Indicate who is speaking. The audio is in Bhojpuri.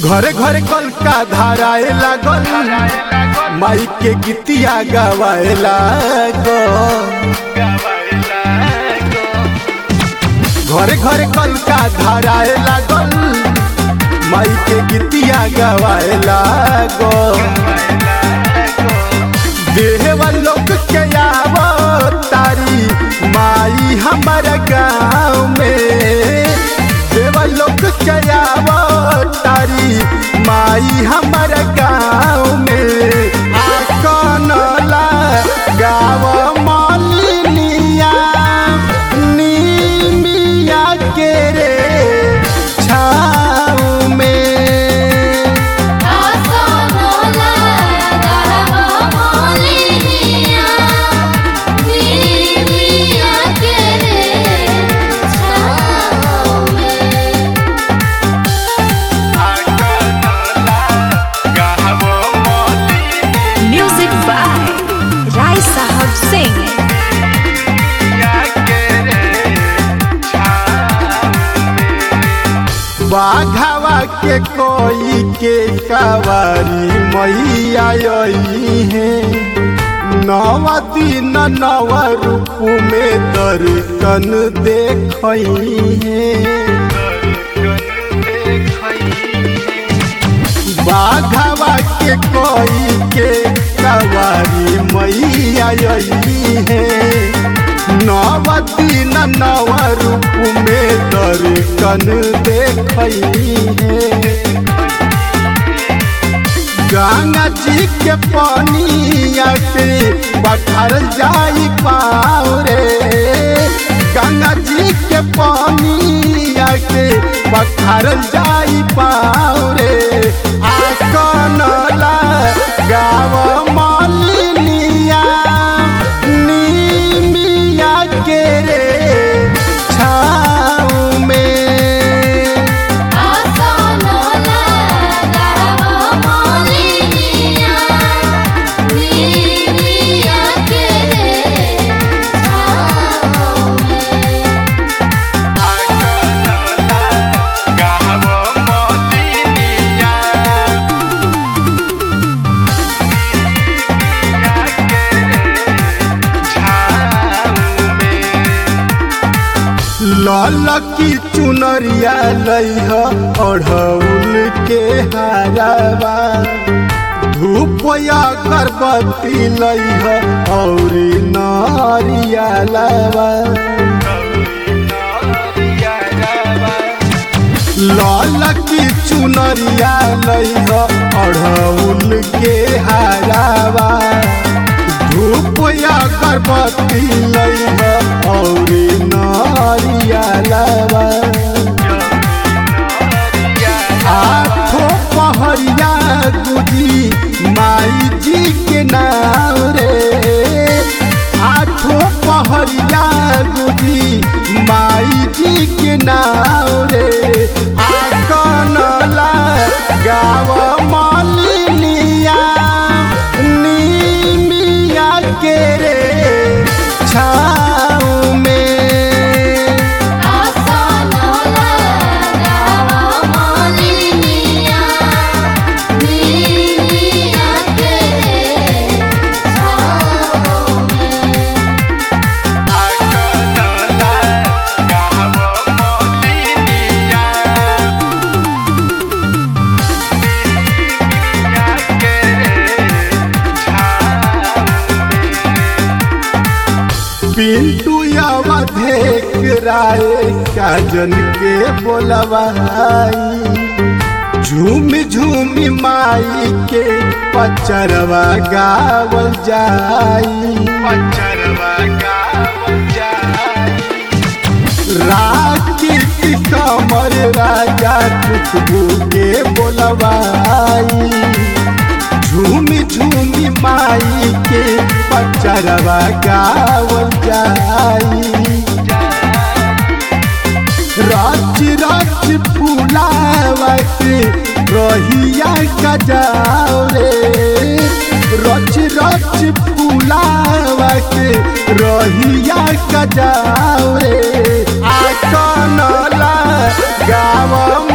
Speaker 1: घरे घरे कल का धाराए लागल माई के गीतिया गवाए लागल घरे घरे कल का धाराए लागल माई के गीतिया गवाए लागल देहवा लोग के आवो तारी माई हमारा गाँव में देवा लोग के आवो तारी माई हमारा गाँव में आकनला गाँव मालिनिया नीमिया के रे छाँव में
Speaker 2: आसनला गावा मोलिनिया नीमिया के रे छाँव में
Speaker 3: Music by Rai Sahab Singh.
Speaker 1: बाघावा के कोई के कवारी मैया आई है नवा दिन नव रूप में दर्शन देखई है बाघावा के कोई के कवारी मैया आई है नव दिन नव रूप में दर्शन देखई है गंगा जी के पानिया पे पठार जाई पाओ रे गंगा जी के पानिया के पठार जाई पाओ रे आकनला गाव मालिनिया नीमिया के रे छाऊ में
Speaker 2: आसनला गावा मोलिनिया नीमिया के रे छाँव में
Speaker 1: लाल की चुनरिया लइह अढ़ौल के हारावा धूप या गर्भवती लइह और नारिया लावा लाल की चुनरिया लइह अढ़ौल के हारावा धूप या गर्भवती लइह और नारिया लावा आठो पहरिया गुजी माई जी के नाम रे आठो पहरिया गुजी माई जी के नाम रे आकनला गाव मालिनिया नीमिया के रे छाऊ में
Speaker 2: आसनला गावा मोलिनिया नीमिया के रे छाँव में
Speaker 1: पिंटू अवधेक राय काजन के बोलवाई झूम झूम माई के पचरवा गावल जाई पचरवा गावल जाई राकिट कमर राजा खुशबू के बोलवाई झूमी झूमी माई के पचरवा गावल जाई रच रच फूलावा के रहिया गजाओ रे रच रच फूलावा के रहिया गजाओ रे आ कनला गाव